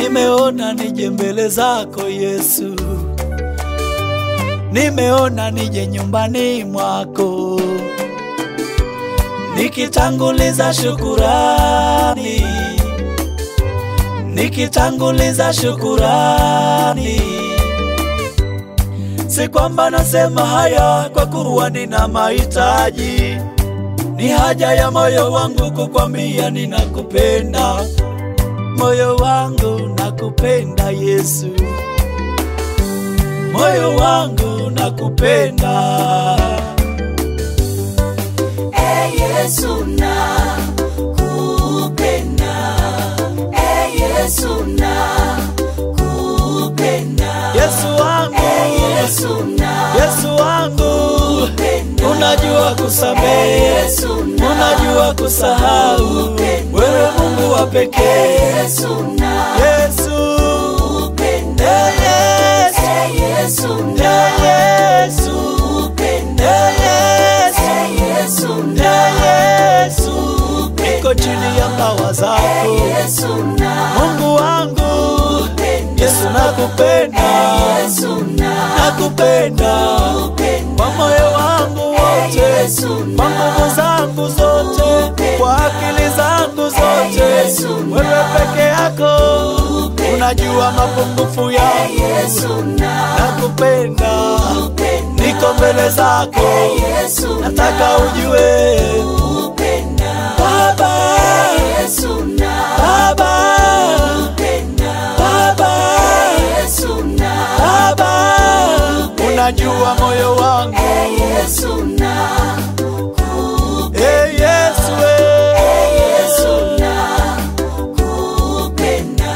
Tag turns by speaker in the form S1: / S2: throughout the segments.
S1: nimeona nije mbele zako Yesu, nimeona nije nyumbani mwako nikitanguliza shukurani, nikitanguliza shukurani. Si kwamba nasema haya kwa kuwa nina mahitaji, ni haja ya moyo wangu kukwambia ninakupenda. Moyo wangu nakupenda Yesu, moyo wangu nakupenda.
S2: Eh, Yesu nakupenda. Eh, Yesu nakupenda.
S1: Yesu wangu,
S2: Eh, Yesu
S1: Yesu wangu,
S2: nakupenda.
S1: unajua kusamehe,
S2: Yesu
S1: unajua kusahau, wewe Mungu wa pekee.
S2: Yesu
S1: Yesu,
S2: nakupenda.
S1: eh, Yesu,
S2: Eh, Yesu
S1: eh, Yesu,
S2: nakupenda.
S1: eh, Yesu,
S2: Eh, Yesu
S1: eh, Yesu, niko chini ya mbawa zako,
S2: Yesu
S1: Mungu wangu, Yesu nakupenda,
S2: Yesu
S1: nakupenda kwa moyo wangu wote, kwa nguvu zangu zote, kwa akili zangu zote, wewe peke yako unajua mapungufu yangu,
S2: Yesu
S1: nakupenda, niko mbele zako,
S2: Yesu
S1: nataka ujue
S2: nakupenda.
S1: Baba,
S2: Yesu
S1: Baba,
S2: nakupenda.
S1: Baba,
S2: Yesu nakupenda.
S1: Baba, unajua moyo wangu,
S2: Yesu nakupenda.
S1: eh Yesu, eh.
S2: Yesu nakupenda.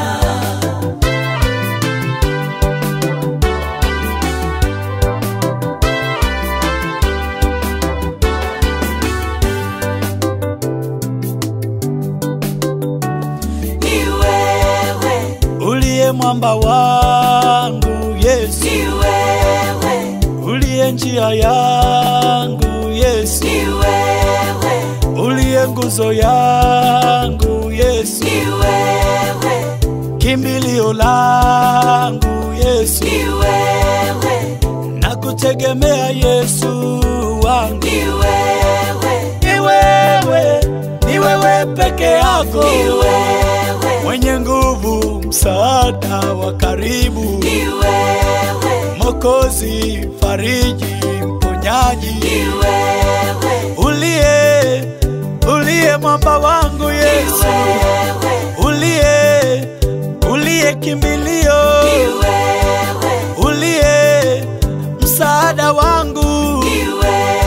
S2: Ni wewe,
S1: uliye mwamba wangu Yesu,
S2: ni wewe,
S1: uliye njia yangu Yesu,
S2: ni wewe,
S1: uliye nguzo yangu Yesu,
S2: ni wewe,
S1: kimbilio langu Yesu,
S2: ni wewe,
S1: nakutegemea Yesu wangu,
S2: ni wewe,
S1: ni wewe, ni wewe peke yako
S2: ni wewe,
S1: mwenye nguvu, msaada wa karibu,
S2: ni wewe,
S1: Mokozi, fariji, mponyaji
S2: ni wewe,
S1: uliye uliye mwamba wangu Yesu,
S2: wewe,
S1: uliye uliye kimbilio,
S2: ni wewe,
S1: uliye msaada wangu.
S2: ni wewe.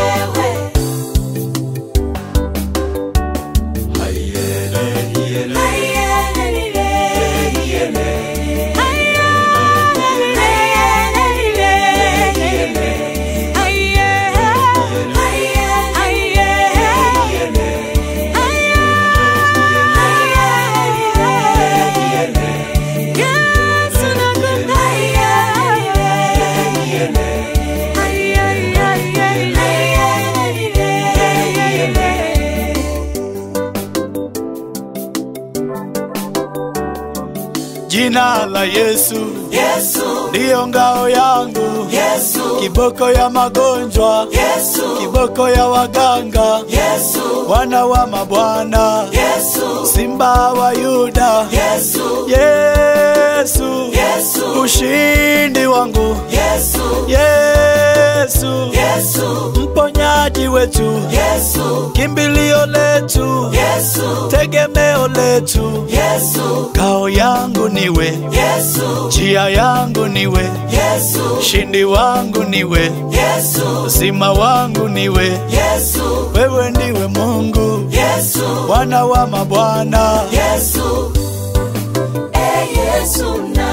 S1: Jina la Yesu
S2: Yesu,
S1: ndiyo ngao yangu,
S2: Yesu,
S1: kiboko ya magonjwa,
S2: Yesu,
S1: kiboko ya waganga,
S2: Yesu,
S1: wana wa mabwana,
S2: Yesu,
S1: simba wa Yuda,
S2: Yesu,
S1: Yesu,
S2: Yesu,
S1: ushindi wangu,
S2: Yesu,
S1: Yesu,
S2: Yesu,
S1: mponyaji wetu,
S2: Yesu,
S1: kimbilio letu,
S2: Yesu,
S1: tegemeo letu,
S2: Yesu,
S1: kao yangu niwe,
S2: Yesu,
S1: njia yangu niwe,
S2: Yesu,
S1: ushindi wangu niwe,
S2: Yesu,
S1: uzima wangu niwe,
S2: Yesu,
S1: wewe ndiwe Mungu,
S2: Yesu,
S1: Bwana wa mabwana,
S2: Yesu, eh Yesu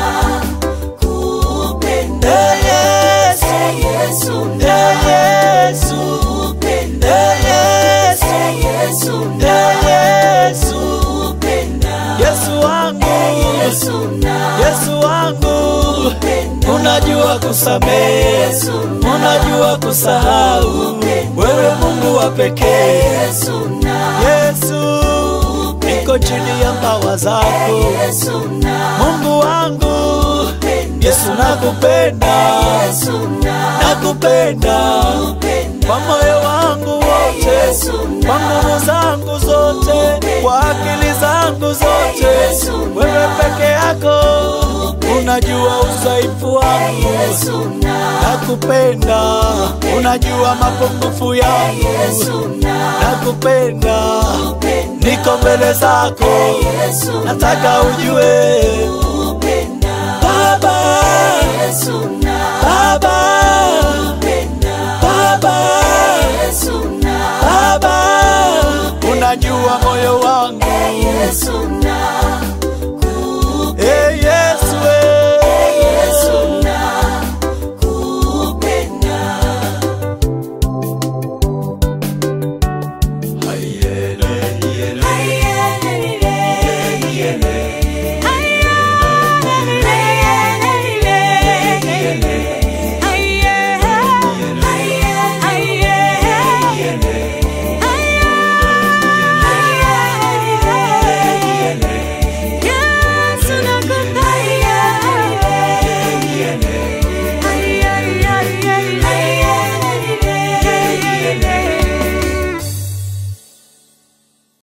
S2: nakupenda.
S1: Eh, Yesu.
S2: Eh Yesu
S1: Eh, Yesu,
S2: nakupenda.
S1: Eh, Yesu,
S2: Eh Yesu
S1: Eh, Yesu,
S2: nakupenda.
S1: Yesu wangu,
S2: Yesu
S1: Yesu wangu,
S2: nakupenda.
S1: unajua kusamehe, unajua kusahau, wewe Mungu wa pekee.
S2: Yesu
S1: Yesu, niko chini ya mbawa zako,
S2: Yesu
S1: Mungu Yesu nakupenda,
S2: Yesu
S1: nakupenda
S2: nakupenda.
S1: kwa moyo wangu wote,
S2: Yesu
S1: kwa nguvu zangu zote, kwa akili zangu zote.
S2: Yesu
S1: Wewe peke yako unajua udhaifu wangu,
S2: Yesu
S1: nakupenda, unajua mapungufu yangu,
S2: Yesu
S1: nakupenda,
S2: nakupenda.
S1: niko mbele zako,
S2: Yesu
S1: nataka ujue